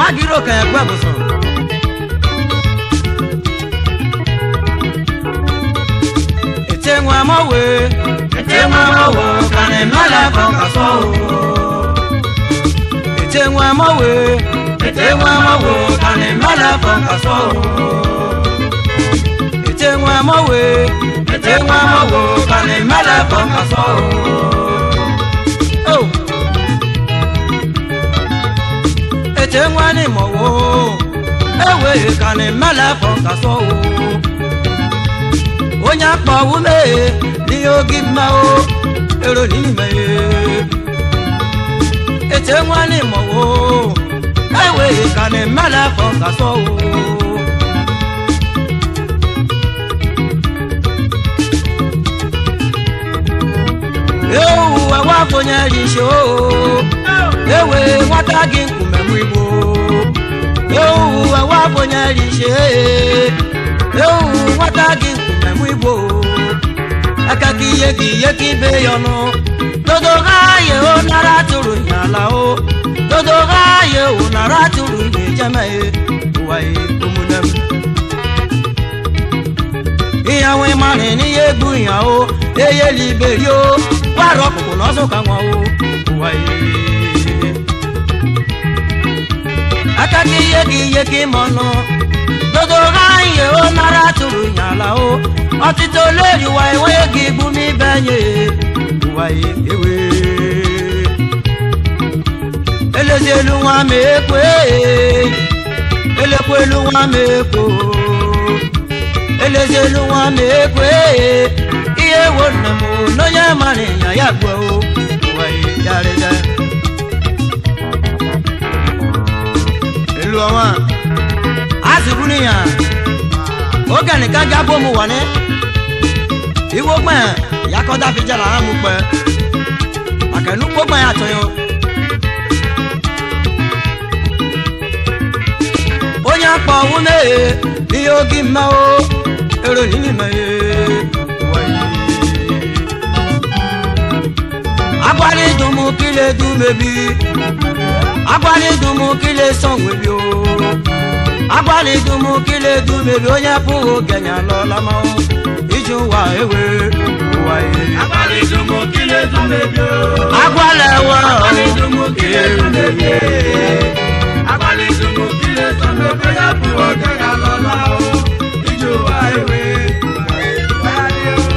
agiro ka ekwe bụsọ ete nwa mọwe ete nwa mọwe ka na emela ka ọ kasọ ete nwa mọwe ete nwa mọwe ka na emela ka ọ kasọ ete nwa mọwe ete nwa mọwe ka na emela ka ọ kasọ Oh! ete nwani mọwo ewe ka na emela fọ kasọ o onye akpọ wume n'ihe ogi mma o ero n'ime ete nwani mọwo ewe ka na emela fọ kasọ o ewu ewe afọnyere isi o ewe nwata gị nkume m igbo ewu ewe afọnyere isi ewu nwata gị nkume m igbo aka ka ihe ka ihe ka ibe ya ọnụ dodo ha ye o nara tụrụ nyala o dodo ha ye o nara tụrụ ihe jeme ụwa ye ụmụnne m ìyàwó ìmọ̀rin ní yéegu ìyàwó eyé liberi o wàrọ̀ ọ̀pọ̀pọ̀ lọ́sùn kan wọn o wà yé. akaki yéegi yéegi mọ̀nà dodo ráyè ó nara turu yàrá o ọtítọ́ lórí wa ìwọ́n yéegi gbúmi bẹ́yẹ wà yé ewé. elezelu wọn mẹ́kọ́ elekwu elu wọn mẹ́kọ́ elezelu nwa m ekwe ihe wo nna m n'onye mara ịnya ya gbuo wee yarịda elu ọnwa a sịburu ya oge nìkan jábọ̀ mu wọ̀ ní iwo gbọ̀n yakọ́dá fi jẹ́la hàn mú pẹ́ àkẹ́nu gbọ́gbọ̀n yà tọ́yọ́ onye akpọ wume ihe ogi mma o ero nini me wayi agbali dumu kile dumebi agbali dumu kile sanwebi o agbali dumu kile dumebi onye pụghị ogenya lọlama o iju wa ewe wayi Agbali dumu kile dumebi o. agwala wa Agbali dumu kile dumebi. Agbali dumu kile dumebi ya bụ oge ya lọla o. Iju wa ewe. Wari o.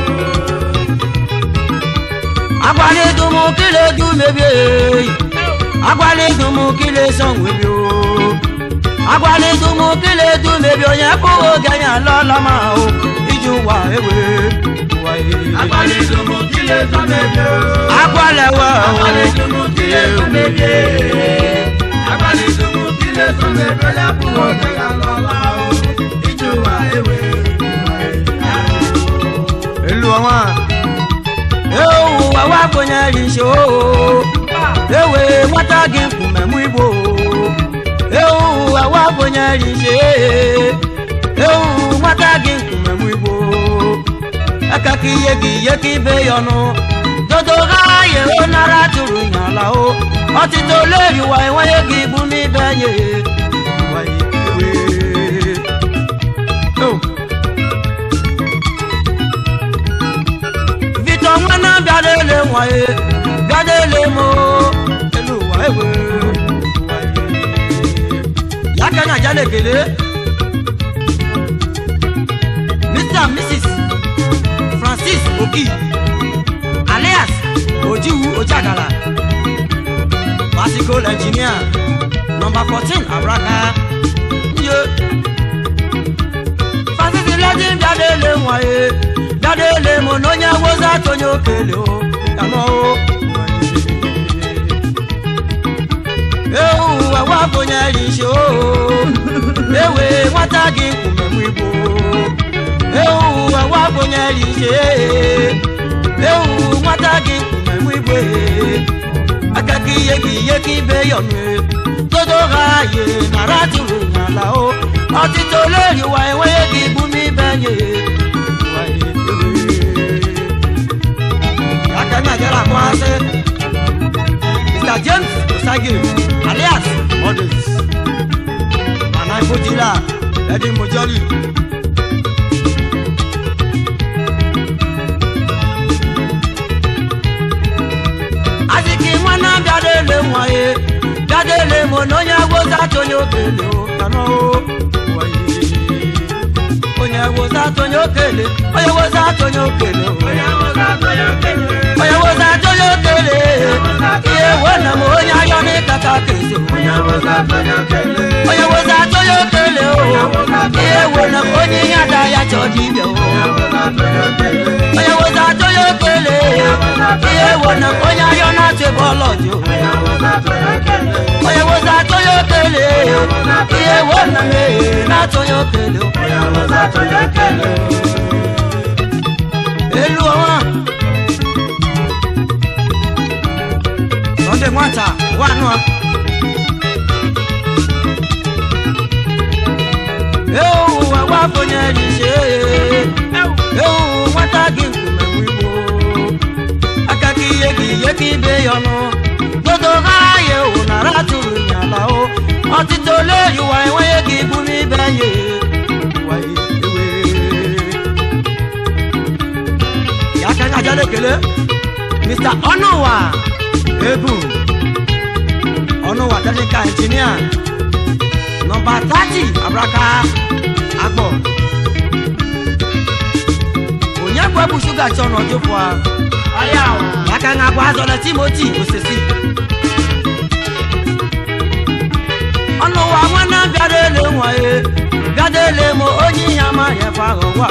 agbali dumu kile dumebi agbali dumu kile sanwebi o agbali dumu kile dumebi onye pụghị ogenya lọlama o iju wa ewe wayi Agbali dumu kile dumebi o. agwala wa Agbali dumu kile dumebi. Agbali dumu kile dumebi ya bụ oge ya lọla o. Iju wa ewe. Wari o. elu ọnwa ewu awa konyere isi o ewe nwata gị nkume mụ igbo ewu awa konyere isi ewu nwata gị nkume mụ igbo aka ka ihe gị ihe ka ibe ya ọnụ dodo ha ye o nara tụrụ nyala o ọtịta oleri wa enweghị gị igbu n'ibe nye Wa iwe. Oh. Victor nwana bịadele nwaye bịadele mo elu ụwa ewe ụwa ye. ya ka anya aja na-ekele Mr. and Mrs. Francis Oki alias Ojiwu Ojagala bicycle engineer number fourteen Abraka nye Francis lẹ́dí bịadele nwaye bịadele mo n'onye woza tonye okele o yanọ o ewu ewe abụnyere isi o ewe nwata gị nkume m igbo ewu ewe abụnyere isi ewu nwata gị nkume m igbo aka ka ihe gị ihe ka ibe yọnụ todo ha ye nara tụrụ n'ala o ọtịta olori wa enweghị gị igbu n'ibe nye Wa ewe. aka na-agara akpọasị Mr. James Osage alias Models onye okele o kanọ o waye onye woza onye okele onye woza onye okele o onye wụza onye okele onye woza onye okele ihe wena m onye ayọ n'ịkata kezi onye wụza onye okele onye woza onye okele o ihe wena m onye ihe ada ya chọ dibịa o onye wụza onye okele onye woza onye okele ihe wena m onye ayọ na-atụ ebe ọlọjụ onye wụza onye okele onye woza onye okele ihe wena m ehe na-atụ onye okele o onye wụza onye okele elu ọnwa sọnde nwata wanụ a ewu ụwa wafonyere ise ewu nwata gị nkume igbo aka ka ihe gị ihe ka ibe ya ọnụ dodo ha ya ewu nara tụrụ nyala o ọtụtụ ole yiwa enweghị gị ibu n'ibe ya waye ewe ya ka anyị ajala ekele mr ọnụwa egwu ọnụwa technical engineer nọmba 30 abraka agbọ onye bụ ebu shuga chọ n'ọjụpụ a ọya ya ka anyị abụ azọla timoti osisi ọnụwa nwanne bịara ele nwaye bịada ele m onye ihe amaghị efe ahụ gwa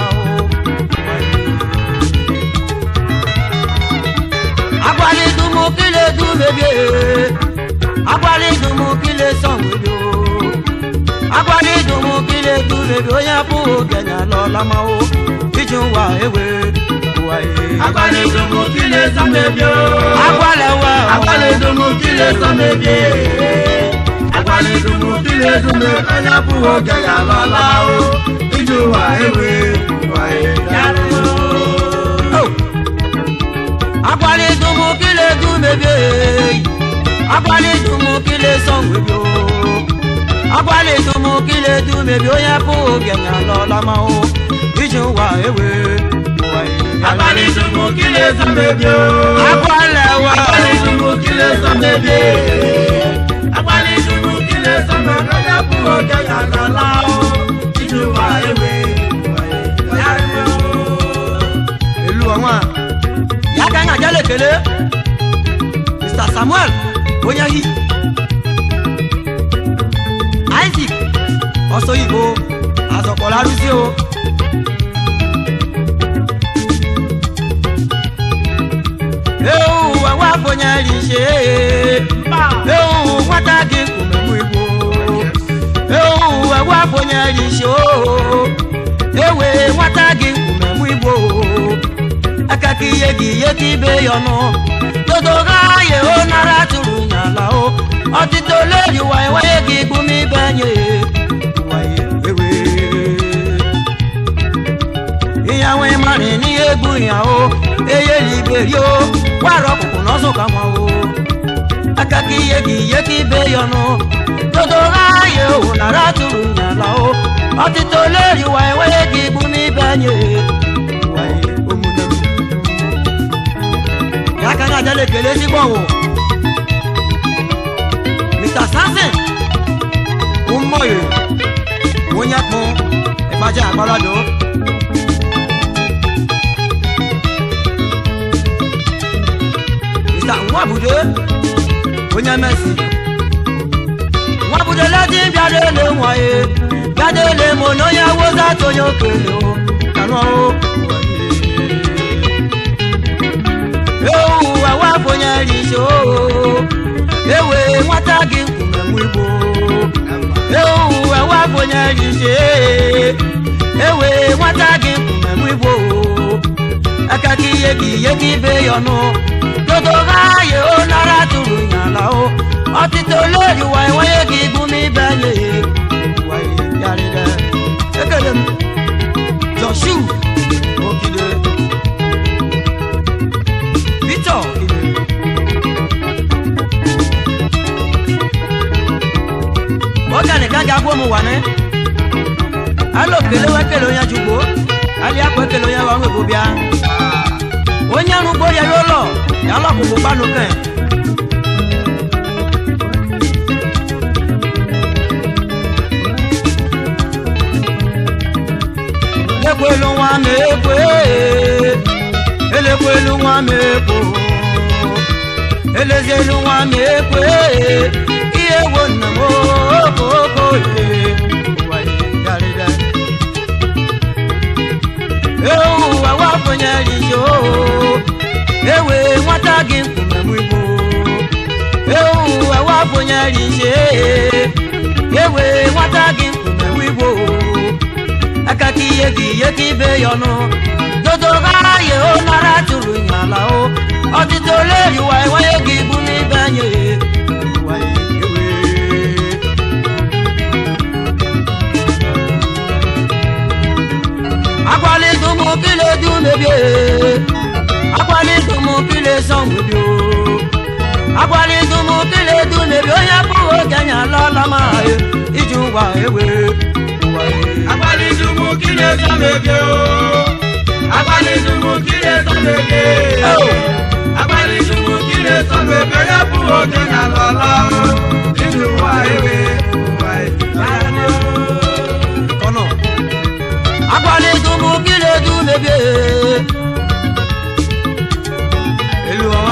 agwala idumu kile dumebie agwala idumu kile sọnwebio agwala idumu kile dumebie onye pụghị ogenye alọla mao iji ụwa ewe ụwa e agbala idomo kile sọmebio agwala ewe agbala idomo kile sọmebie agbala idomo kile dume onye abụghị oge ya lọla o iji ụwa ewe ụwa ya Oh! agwala idumu kile dumebie agwala idumu kile sọnwebio agwala idumu kile dumebie onye pụghị ogenye alọla mao iji ụwa ewe ụwa e agbala idomo kile sọmebio agwala ewe agbala idomo kile sọmebie agbala idomo kile sọmebie onye abụghị oge ya lọla o iji ụwa ewe ụwa ya elu ọnwa ya ka anyị ajala ekele mr samuel onye hi isaac ọsọ igbo azọkpọrọ arụzi o ewu ẹwà fonyere ise ewu nwata gị nkumemu igbo ewu ẹwà fonyere ise o ewe nwata gị nkumemu igbo aka ka ihe gị ihe ka ibe ya ọnụ dodo ha ye o nara tụrụ nyala o ọtụtụ ole yiwa enweghị gị igbu m ibe nye waye ewe ihe nwe mara n'ihe egbu ya o eyeli iberi o gwara ọkpụkpụ n'ọzọ ka nwa o aka ka ihe gị ihe ka ibe ya ọnụ dodo ha ye o nara tụrụ nyala o ọtụtụ ole yiwa enweghị gị igbu m ibe nye waye omume m ya ka anyị ajala ekele ezigbo ọwụ mr samson ụmụoyi onye kpụ ịgbaja agbalado mr nwabudo onye mesi nwabudo ledi bịara ele nwaye bịada ele m na onye woza atụ onye okele o kanụ ewu ewe fonyere ise o ewe nwata gị nkume igbo ewu ewe fonyere ise ewe nwata gị nkume igbo aka ka ihe gị ihe gị ibe ya ọnụ dodo ha ye o nara tụrụ nyala o ọtụtụ olori wa enweghị gị igbu m ibe nye yarịrị ekele m joshu okide Victor Okide. oge nìkan ga gbọ́ mu wà ní. alo kele wa kele onye jugbo ali akọ kele onye wa nwebo bịa. onye arụgbo ya yọ lọ ya lọ kụkụ gbanu kẹ. nwa m ekwe elekwelu nwa m ekwo elezielu nwa m ekwe ihe wo nna m okoko ewu ụwa wapụnyere isi oo ewe nwata gị nkume m igbo ewu ụwa wapụnyere isi ewe nwata gị nkume m igbo aka ka ihe gị ihe ka ibe ya ọnụ dodo gara ya o nara tụrụ nyala o ọtụtụ ole riwa enweghị gị ibu n'ibe anyị Ụwa ewe. akwalidu mụ kile du mebie akwalidu mụ kile sọ mebie akwalidu mụ kile du mebie onye pụghị oge anya alala ma iji ụwa ewe ụwa ewe. Agbalidumu kí lè sọ bèbè o. Agbalidumu kí lè sọ bèbè. Agbalidumu kí lè sọ bèbè yẹ fún òkè nà lọ́la o. Nínú wa ewé wa ìlànà o. kɔnɔ agbali dumu kile du mebie eluwa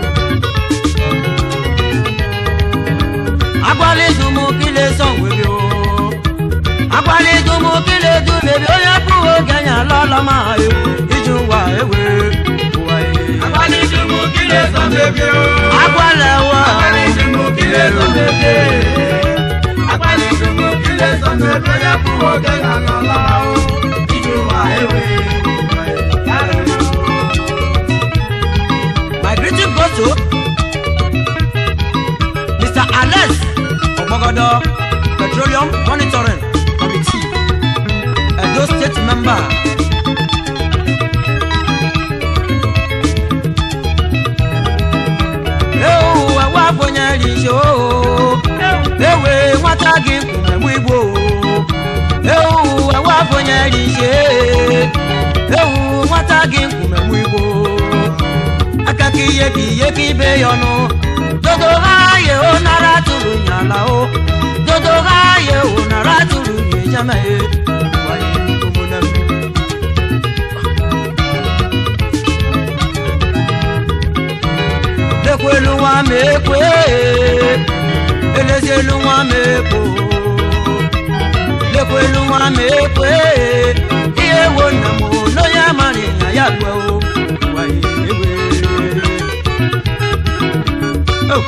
agbali dumu kile sɔn webe o agbali dumu kile du mebie onye kpuwo ganya lɔlɔma ye iju wa ewe wa ye Agbalidumu kí lè sọ bèbè o. agbalẹ wa Agbalidumu kí lè sọ bèbè. Agbalidumu kí lè sọ bèbè yẹ fún òkè nà lọ́la o. Nínú wa ewé wa ìlànà o. my greeting goes to mr alex ogbogodo petroleum monitoring committee edo state member. ewu ewu abụnyere isi oo ewe nwata gị nkume m igbo ewu ewu abụnyere isi ewu nwata gị nkume m igbo aka ka ihe ka ihe ka ibe ya ọnụ dodo ha ye o nara tụrụ nyala o dodo ha ye o nara tụrụ nyejama ye Waye ụmụnne m. lekwelu nwa m ekwe elezielu nwa m ekwo lekwelu nwa m ekwe ihe wo nna m n'onye amara ịnya ya kwe o Waye ewe. Oh.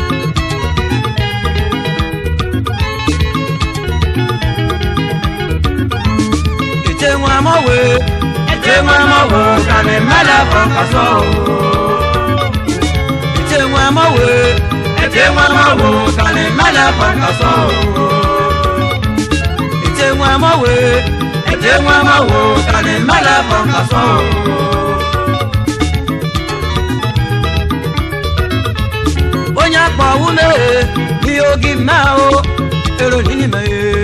Ete nwa mọ̀wé, ete nwa mọ̀wé, kàní mẹ́lẹ̀ fọkà sọ o. Ete nwa mọ̀wé, ete nwa mọ̀wé, kàní mẹ́lẹ̀ fọkà sọ o. Ete nwa mọ̀wé, ete nwa mọ̀wé, kàní mẹ́lẹ̀ fọkà sọ o. onye akpọ ume n'ihe ogi mma o ero n'ime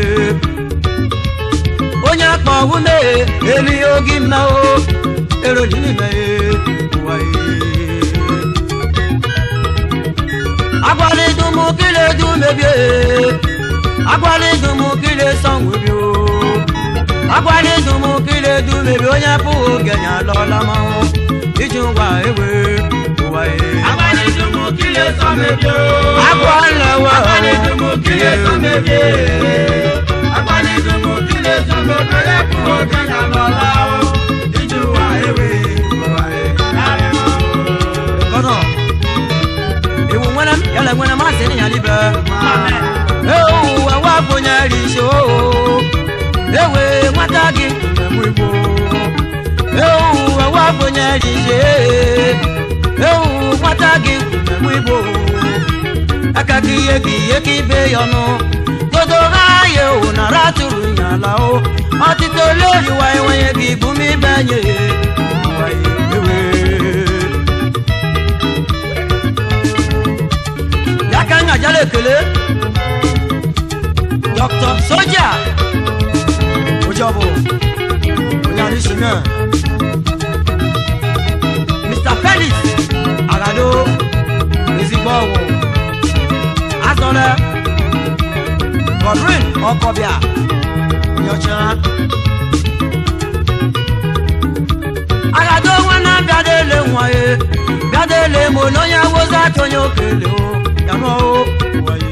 onye akpọ ume emi ogi mma o ero n'ime agwalidu m kile du mebie agwalidu m kile sanwebi o agwalidu m kile du mebie onye pụghị oge nya alọla manwụ iji ngwa ewe ụwa ye Agbalidumu kí lè sọ bèbè o. agwalewa Agbalidumu kí lè sọ bèbè. Agbalidumu kí lè sọ bèbè yẹ fún òkè nà lọ́la o. Nínú wa ewé wa ìlànà o. kɔnɔ ewu ŋmɛnɛ yɛlɛ ŋmɛnɛ ma se ni yali bɛ ewu ɛwɔ agbonyɛri so ewe ŋmata gi mɛmu igbo ewu ɛwɔ agbonyɛri se ewu ŋmata gi mɛmu igbo aka ki ye ki ye ki be yɔnu dodo ha ye o nara turu nyala o ɔtito lori wa ye wa ye ki bumi bɛ nye wa ye ewe. yaka nga jala ekele dr soja ojọbụ onyarisime mr felix agado ezigbo ọgwụ asọle godwin ọkọbịa onyeọcha agado nwa na bịadele nwa ye bịadele ma onye woza atụnye okele o ya nụ o waye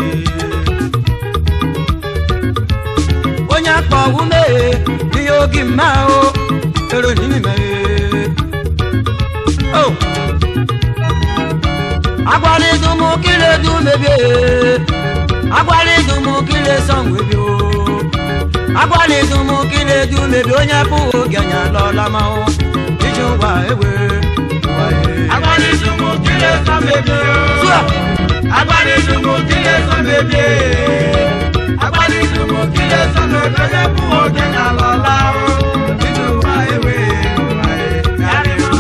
onye akpa ume ihe ogi mma o ero n'ime o agwalidu mụ kile du mebie agwalidu mụ kile sọnwebi o agwalidu mụ kile du mebi onye bụ oge anya lọla ma o iji ụwa ewe Agbanidumu kile sọ bèbè o. Sùà. Agbanidumu kile sọ bèbè. Agbanidumu kile sọ bèbè yẹ kú òkè ní àlọ́lá o. Nínú wa ewé wa ẹ̀ yára o.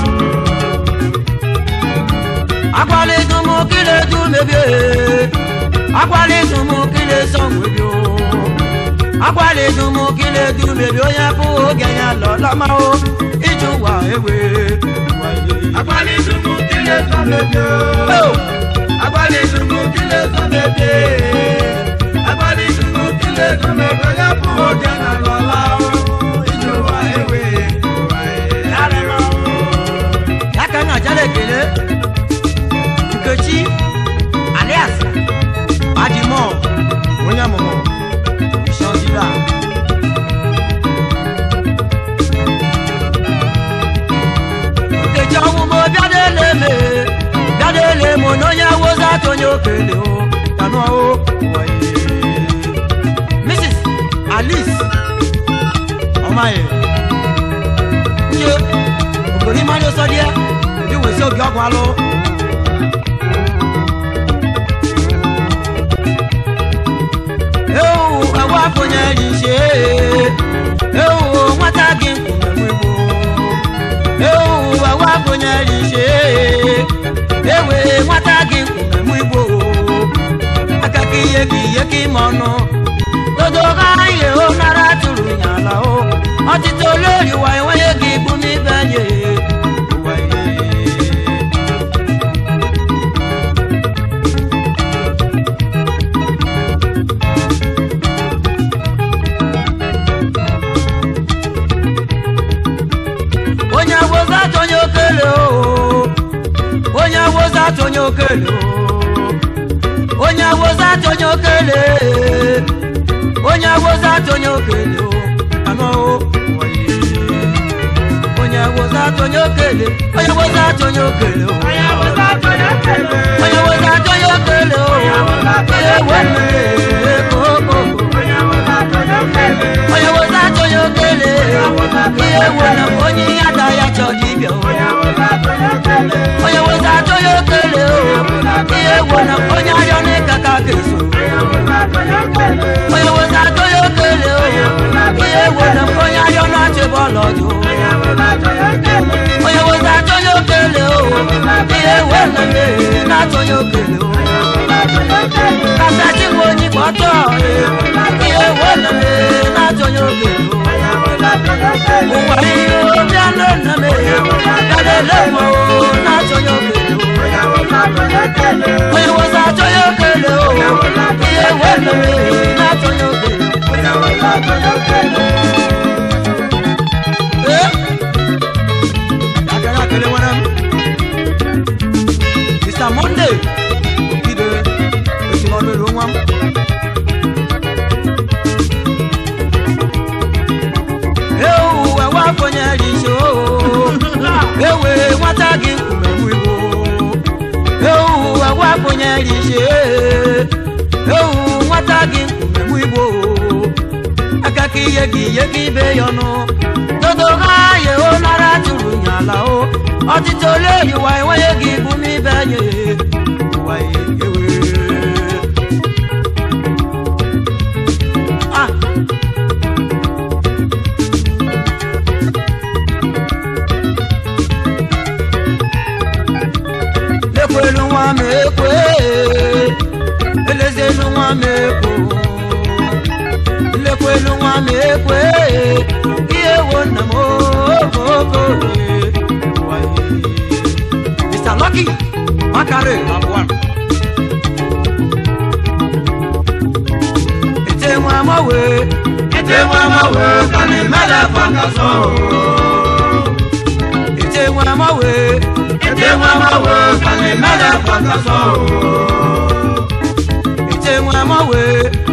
agwalidu mụ kile du mebie agwalidu mụ kile sọnwebi o agwalidu mụ kile du mebi onye bụ oge anya lọla ma o iji ụwa ewe Agbanidumu kile sọ bèbè o. o Agbanidumu kile sọ bèbè. Agbanidumu kile sọ bèbè yẹ kú òkè ní àlọ́lá o. Nínú wa ewé wa ẹ̀ yára o. ya ka m ajala ekele nkechi alias adimo onye mụrụ shọzira nkechi ọmụmụ bịadele me bịadele mụ na onye woza atụnye okele o kanụ o waye mrs alice ọmaye ṣe ògbóni máa ń lọ sọdíẹ bí wòó sí òbí ọgbọn alọ. ewu ẹwọ afọnyẹ yìí ṣe ewu nwata gị nkwụmẹmụ igbo ewu ẹwọ afọnyẹ yìí ṣe ewe nwata gị nkwụmẹmụ igbo akaka ihe gị ihe gị ma ọnụ dodo ha ihe o nara tụrụ nyala o ọtụtụ olórí wa ìwáyé gị bú mi bẹ́yẹ. onye awoza atụnye okele o onye awoza atụnye okele o onye awoza atụnye okele onye awoza atụnye okele o anọ o onye awoza atụnye okele onye awoza atụnye okele o onye awoza atụnye okele o ihe wenu eko okoko onye awoza atụnye okele ihe wenu onye ihe ada ya chọ dibịa o onye awoza atụnye okele o ihe wenu onye arịọ n'ịka ka ga-eso onye awoza atụnye okele o ihe wenu onye arịọ na-achị bọọlụ ọdụ onye woza atụnye okele o ihe wenu na-atụnye okele o kasati wo ni gbọtọ ihe wenu na-atụnye okele o ụwa ihe obi anụ nna m gadele m o na-atụnye okele o onye woza atụnye okele o ihe wenu na-atụnye okele o Agara akele nwere m. Mr. Monday Okide esiri ọnụ elu nwa m. Ewu ewe afọnyere isi oo. Ewe nwata gị nkume mụ igbo. Ewu ewe afọnyere isi ee. Ewu nwata gị nkume mụ igbo. Aka ka ihe gị ihe gị ibe ya ọnụ. Dodo ha ye o nara tụrụ nyala o. Ọtụtụ ole yiwa enweghị gị bụ n'ibe nye. Ụwa ye ewe. Ah. Lekwelu nwa m ekwe. Elezelu nwa m ekwo. Lekwelu nwa m ekwe. Ihe wo nna m okoko. Mr. Lucky Makare Labuan. Ete nwa m owe. Ete nwa ma wo kani mele fanga so. Ètè wọn máa wo kàlẹ́ mẹ́lẹ̀ pàtàkì o. ètè wọn mọ̀wé